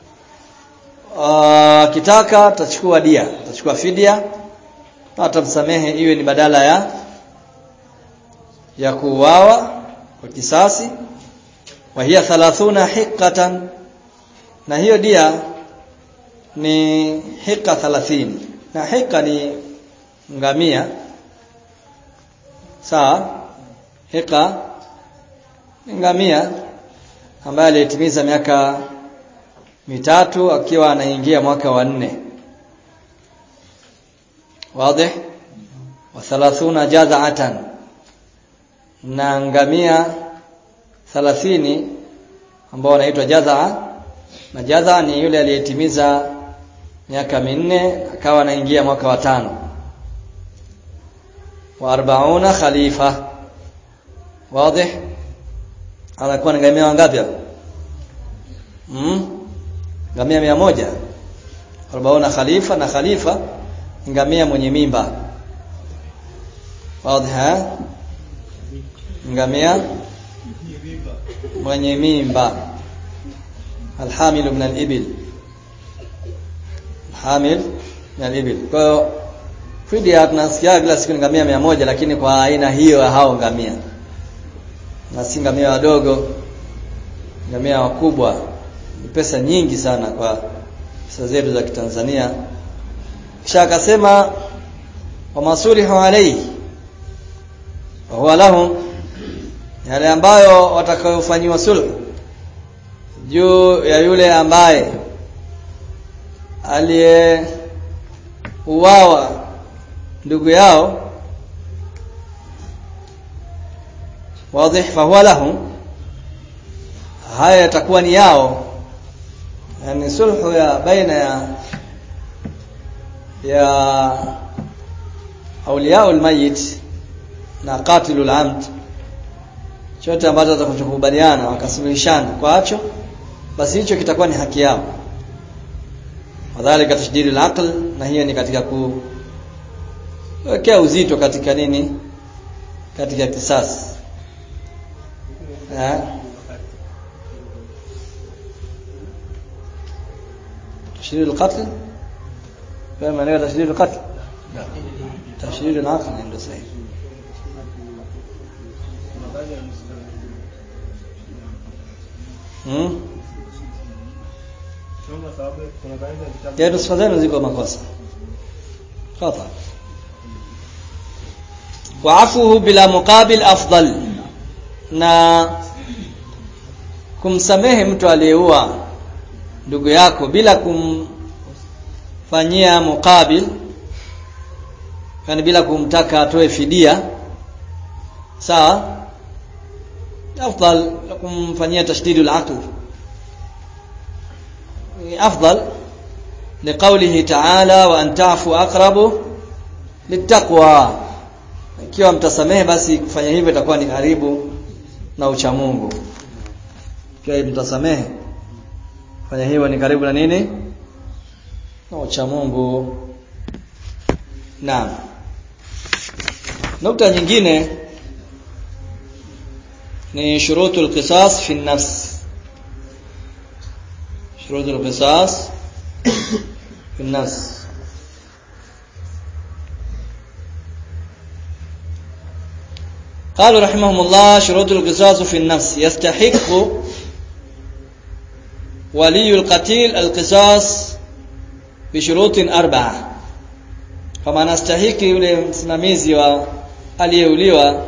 akitaka atachukua dia atachukua fidia na atamsamehe iwe ni badala ya ya kuuawa kwa kisasi wa hiya 30 hiqatan na hiyo dia ni hika 30 na hika ni ngamia sawa hika ni ngamia ambaye alitimiza miaka mitatu akiwa anaingia mwaka wa nne wazi wa 30 jaza'atan na ngamia 30 ambao wanaitwa jazaa na jazaa ni yule aliyetimiza miaka minne akawa anaingia mwaka wa tano wa 40 khalifa wazi anakuwa ni ngamia wangapi hapo mm ngamia mia moja arobaona khalifa na khalifa ngamia mwenye mimba wazi ha ngamia mwenye mimba alhamil min alibil hamil min alibil kwa hiyo fidia tunasikia kila siku ni ngamia mia moja lakini kwa aina hiyo ya hao ngamia na si ngamia wadogo ngamia wakubwa ni pesa nyingi sana kwa pesa zetu za Kitanzania kisha akasema wa masulihu alayhi wa huwa lahum yale ambayo watakayofanyiwa sulhu juu ya yule ambaye aliyeuawa ndugu yao wazi fahuwa lahum haya yatakuwa ni yao yani sulhu ya baina ya ya auliya almayit na qatilul amd chote ambacho watakachokubaliana wakasuluhishana kwacho basi hicho kitakuwa ni haki yao wadhālika tashdidul aql na hiyo ni katika kuwekea uzito katika nini katika kisasi eh تشديد القتل فاهم معنى تشديد القتل لا تشديد العقل عنده صحيح hmm? ya nusfa zenu ziko makosa khata waafuhu bila muqabil afdal na kumsamehe mtu aliyeua ndugu yako bila kumfanyia mukabil yani bila kumtaka atoe fidia sawa afdal kumfanyia tashdidul aql afdal liqawlihi ta'ala wa an ta'fu aqrabu littaqwa ikiwa mtasamehe basi kufanya hivyo itakuwa ni karibu na uchamungu ikiwa mtasamehe fanya hivyo ni karibu na nini na ucha Mungu naam nukta nyingine ni shurutul qisas fi nafs shurutul qisas fi nafs قالوا رحمهم الله شروط القصاص في النفس يستحق ولي القتيل القصاص بشروط أربعة kama anastahiki yule msimamizi wa aliyeuliwa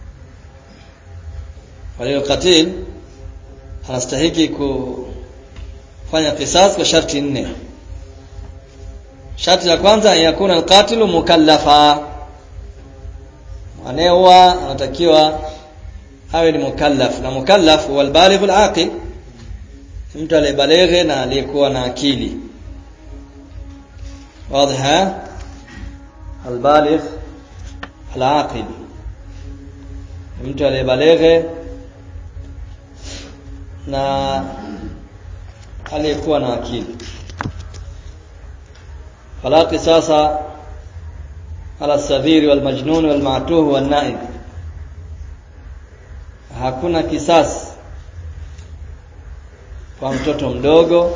waliokatil anastahiki fanya qisas kwa sharti nne sharti la kwanza yakuna alqatilu mukallafa anayeua anatakiwa awe ni mukallaf na mukallaf huwa albaligh alaqil mtu aliyebaleghe na aliyekuwa na akili واضح البالغ العاقل mtu aliyebaleghe na aliyekuwa na akili fala qisasa ala sadhiri wal majnun wal ma'tuh wal na'im hakuna kisasi kwa mtoto mdogo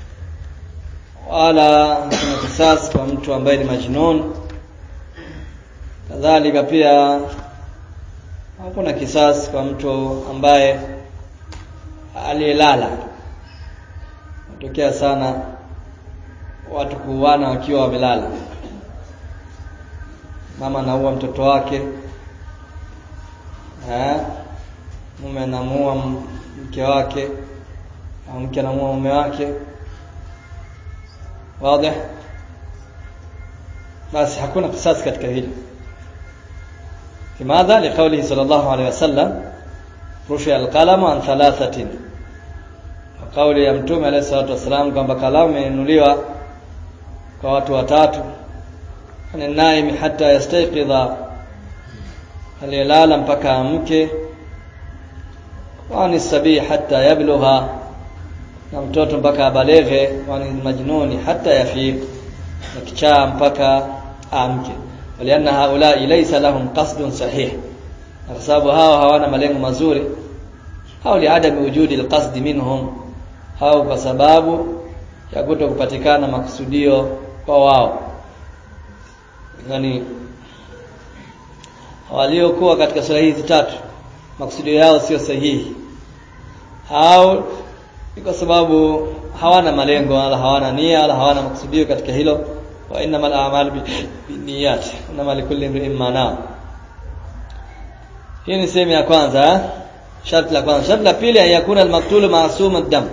wala hakuna kisasi kwa mtu ambaye ni majnun kadhalika pia hakuna kisasi kwa mtu ambaye aliyelala natokea sana watu kuuana wakiwa wamelala mama anaua mtoto wake eh mume anamuua mke wake au mke anamuua mume wake wazi basi hakuna kisasi katika hili لماذا لقوله صلى الله عليه وسلم رفع القلم عن ثلاثه وقول ya mtume alayhi salatu wasalam kwamba kalamu imeinuliwa kwa watu watatu ni naimi hata yastayqidha aliyelala mpaka amke wani sabii hata yablugha na mtoto mpaka abaleghe wani majnuni hata yafiq na kichaa mpaka amke walianna haula laysa lahum qasdun sahih kwa sababu hao hawana malengo mazuri au liadami wujudi alqasd minhum au kwa sababu ya kuto kupatikana makusudio kwa wao yani waliokuwa katika sura hizi tatu makusudio yao sio sahihi au ni kwa sababu hawana malengo wala hawana nia wala hawana makusudio katika hilo wa innamal a'malu binniyat innamal likulli imrin ma nawa hii ni sehemu ya kwanza sharti la kwanza sharti la pili yakuna al-maqtulu ma'sum ad-dam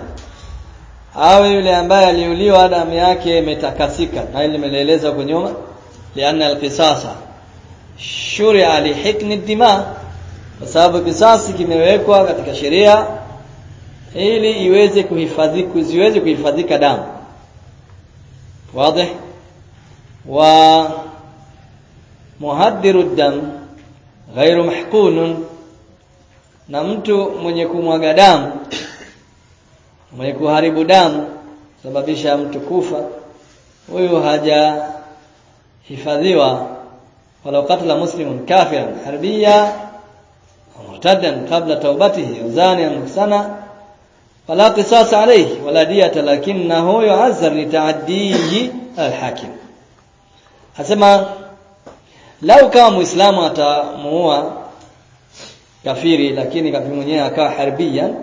awe yule ambaye aliuliwa damu yake imetakasika na ile nimeeleza huko nyuma lianna al-qisasa shuri'a li hikni ad-dima kwa sababu kisasi kimewekwa katika sheria ili iweze kuhifadhi kuziweze kuhifadhika damu wazi wa muhaddiru dam ghairu mahqunun na mtu mwenye kumwaga damu mwenye kuharibu damu sababisha mtu kufa huyu haja hifadhiwa walau qatala muslimun kafiran harbiya murtadan qabla tawbatihi zaniyan muhsana فلا قصاص عليه ولا دية لكنه يعذر لتعديه الحاكم asema lau kama muislamu atamuua kafiri lakini kafiri mwenyewe akawa harbiyan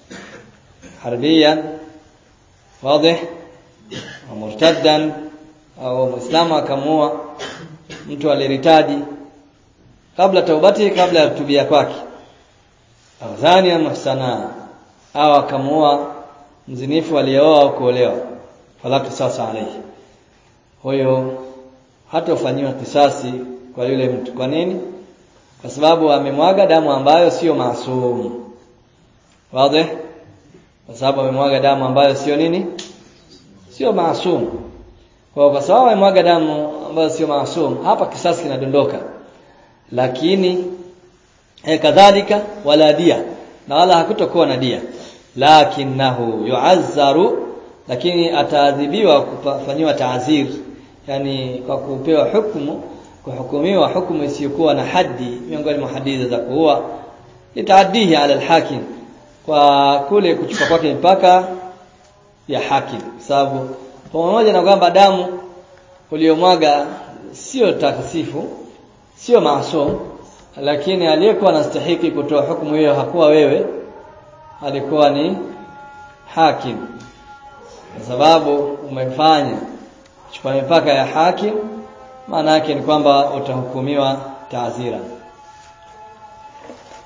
harbiyan wazi murtaddan au muislamu akamuua mtu aliritadi kabla taubati kabla ya kutubia kwake au zania muhsana au akamuoa mzinifu aliyeoa au kuolewa fala kisasa alayhi huyo hata ufanyiwa kisasi kwa yule mtu kwa nini kwa sababu amemwaga damu ambayo sio maasum wazi kwa sababu amemwaga damu ambayo sio nini sio maasum kwa kwa sababu amemwaga damu ambayo sio maasum hapa kisasi kinadondoka lakini eh, kadhalika wala dia na wala hakutokuwa na dia lakinahu yu'azzaru lakini ataadhibiwa kufanyiwa taazir yani kwa kupewa hukumu kuhukumiwa hukumu isiyokuwa na haddi miongoni mwa hadithi za kuua litaaddihi ala alhakim kwa kule kuchupa kwake mpaka ya hakim sababu pamoja na kwamba damu uliyomwaga sio takasifu sio maasum lakini aliyekuwa anastahiki kutoa hukumu hiyo hakuwa wewe alikuwa ni hakim kwa sababu umefanya chukua mipaka ya hakim maana yake ni kwamba utahukumiwa taazira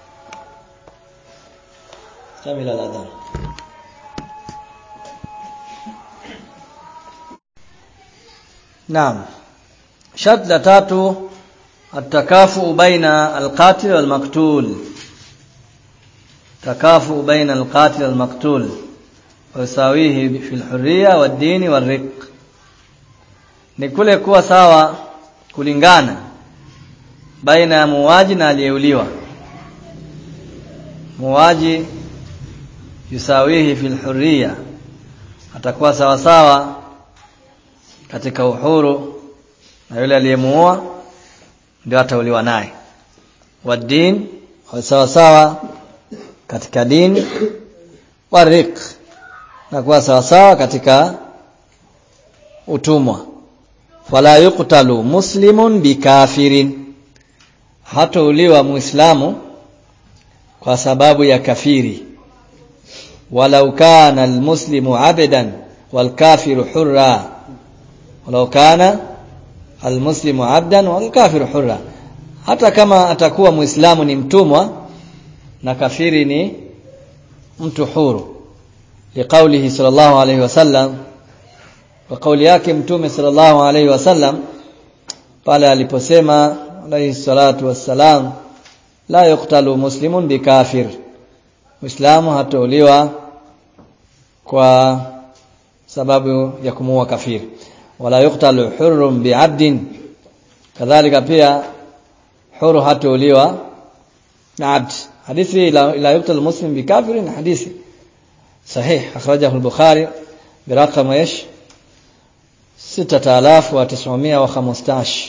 Samila ladhan naam shart la tatu التكافؤ بين القاتل والمقتول تكافؤ بين القاتل والمقتول ويساويه في الحرية والدين والرق ni kule kuwa sawa kulingana baina ya muuaji na aliyeuliwa muuaji yusawihi fil hurriya atakuwa sawa sawa katika uhuru na yule aliyemuua ndio atauliwa naye wadin sawa sawa katika dini warik na kuwa sawa sawa katika utumwa fala yuqtalu muslimun bikafirin hatauliwa muislamu kwa sababu ya kafiri walau kana almuslimu abdan walkafiru hurra walau kana almuslimu abdan walkafiru hurra hata kama atakuwa muislamu ni mtumwa na kafiri ni mtu huru liqaulihi sallallahu alayhi wasallam kwa kauli yake mtume sallallahu alayhi wasallam pale aliposema alayhi salatu wassalam la yuqtalu muslimun bikafir muislamu hatauliwa kwa sababu ya kumuua kafiri wala yuqtalu hurrun bi'abdin kadhalika pia huru hatauliwa na abd hadithi la, la yuqtalu muslim bikafirin hadithi sahih akhrajahu al-bukhari برقم ايش 6915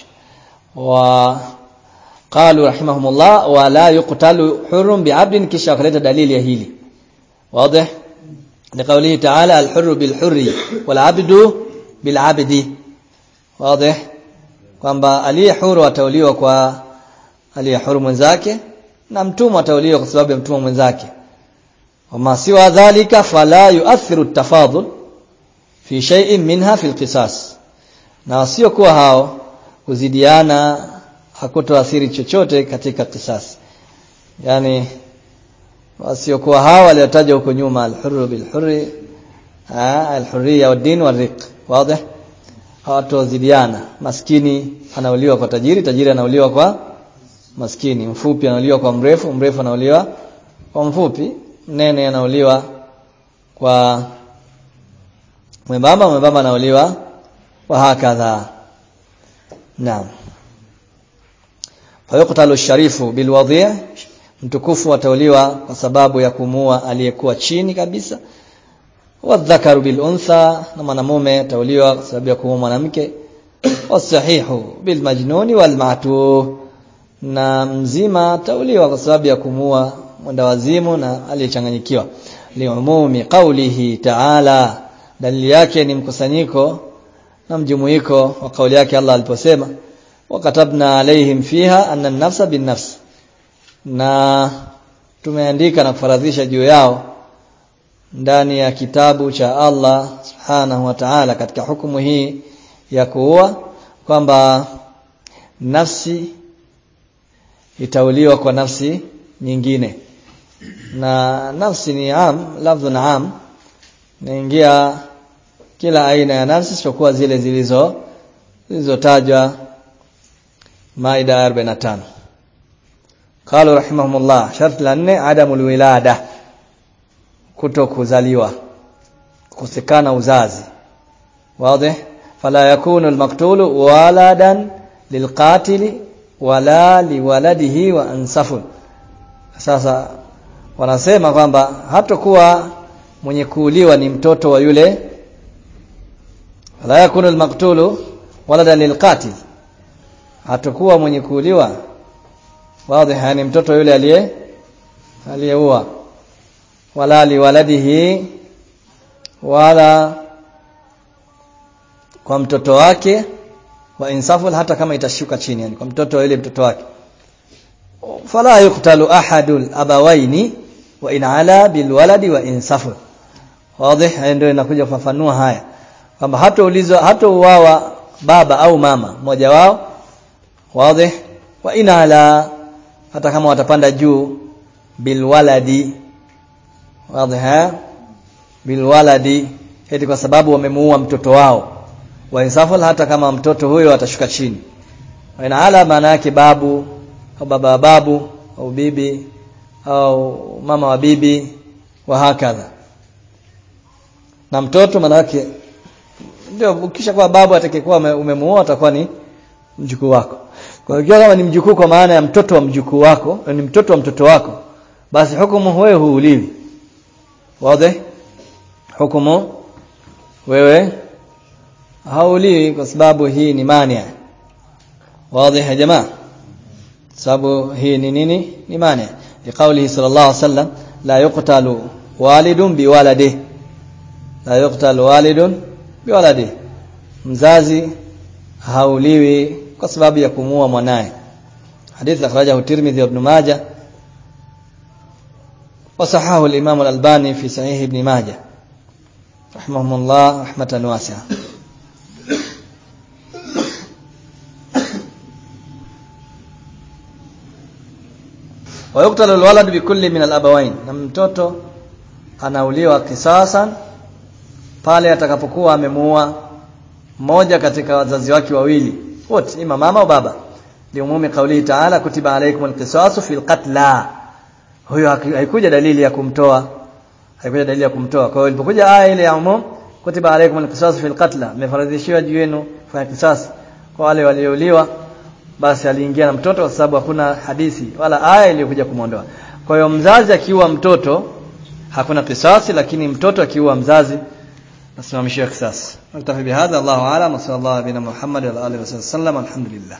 وقالوا رحمهم الله ولا يقتل حر بعبد kisha akaleta dalili ya hili واضح لقوله تعالى الحر بالحر والعبد بالعبد واضح kwamba aliye huru atauliwa kwa aliye huru mwenzake na mtumwa atauliwa kwa sababu ya mtumwa mwenzake wama siwa dhalika fala yuathiru tafadhul fi shay'in minha fi alqisas na wasio kuwa hao kuzidiana hakutoathiri chochote katika kisasi yani wasiokuwa hao waliotaja huko nyuma alhurru bilhurri alhurriya wad-din wal-riq wazi hawatozidiana maskini anauliwa kwa tajiri tajiri anauliwa kwa maskini mfupi anauliwa kwa mrefu mrefu anauliwa kwa mfupi mnene anauliwa kwa mwembamba mwembamba anauliwa wa hakadha naam fayuqtalu sharifu bilwadhi' mtukufu atauliwa kwa sababu ya kumua aliyekuwa chini kabisa wadhakaru bil untha na mwanamume atauliwa kwa sababu ya kumua mwanamke wasahihu bil majnuni wal ma'tuh na mzima atauliwa kwa sababu ya kumua mwenda wazimu na aliyechanganyikiwa liumumi qawlihi ta'ala dalili yake ni mkusanyiko na mjumuiko wa kauli yake Allah aliposema wakatabna alaihim fiha anna an-nafsa bin-nafs na tumeandika na kufaradhisha juu yao ndani ya kitabu cha Allah subhanahu wa ta'ala katika hukumu hii ya kuua kwamba nafsi itauliwa kwa nafsi nyingine na nafsi ni am lafdhun am naingia kila aina ya nafsi isipokuwa zile zilizo zilizotajwa Maida 45 قالوا رحمهم الله شرط لنne عدم الولاده kuto kuzaliwa kukosekana uzazi wazi fala yakunu almaqtul waladan lilqatil wala liwaladihi wa ansafun sasa wanasema kwamba hatakuwa mwenye kuuliwa ni mtoto wa yule fala yakunu almaqtul waladan lilqatil hatakuwa mwenye kuuliwa wazi yani mtoto yule aliye aliyeua wala liwaladihi wala kwa mtoto wake wa insafu hata kama itashuka chini yani kwa mtoto yule mtoto wake fala yuqtalu ahadul abawaini wa in ala bil waladi wa insafu wazi ndio inakuja kufafanua haya kwamba hata ulizwa hata uwawa baba au mama mmoja wao wazi wa in ala hata kama watapanda juu bilwaladi wazi bilwaladi eti kwa sababu wamemuua mtoto wao wa insafal hata kama mtoto huyo atashuka chini wa inaala maana yake babu au baba wa babu au bibi au mama wa bibi wa hakadha na mtoto maana yake ndio ukisha kuwa babu atakayekuwa umemuoa atakuwa ni mjukuu wako kwa hiyo kama ni mjukuu kwa maana ya mtoto wa mjukuu wako ni mtoto wa mtoto wako basi hukumu wewe huuliwi wazi hukumu wewe hauliwi kwa sababu hii ni mania wazi ya jamaa sababu hii ni nini ni mania liqaulihi sallallahu alaihi wasallam la yuqtalu walidun biwaladihi la yuqtalu walidun biwaladihi mzazi hauliwi kwa sababu ya kumuua mwanae hadith akhrajahu Tirmidhi ibn Majah وصححه الإمام الألباني في صحيح ابن ماجه رحمهم الله رحمة واسعة ويقتل الولد بكل من الأبوين na mtoto anauliwa kisasan pale atakapokuwa amemuua mmoja katika wazazi wake wawili wote ima mama au baba liumumi kauli taala kutiba alaykumul qisasu fil qatla huyo haikuja dalili ya kumtoa haikuja dalili ya kumtoa kwa hiyo ilipokuja aya ile ya umum kutiba alaykumul qisasu fil qatla imefaradhishiwa juu yenu kufanya kisasi kwa wale waliouliwa basi aliingia na mtoto kwa sababu hakuna hadithi wala aya iliyokuja kumwondoa kwa hiyo mzazi akiua mtoto hakuna kisasi lakini mtoto akiua mzazi nasimamishiwa kisasi نكتفي بهذا الله أعلم وصلى الله على نبينا محمد وعلى آله وصحبه وسلم الحمد لله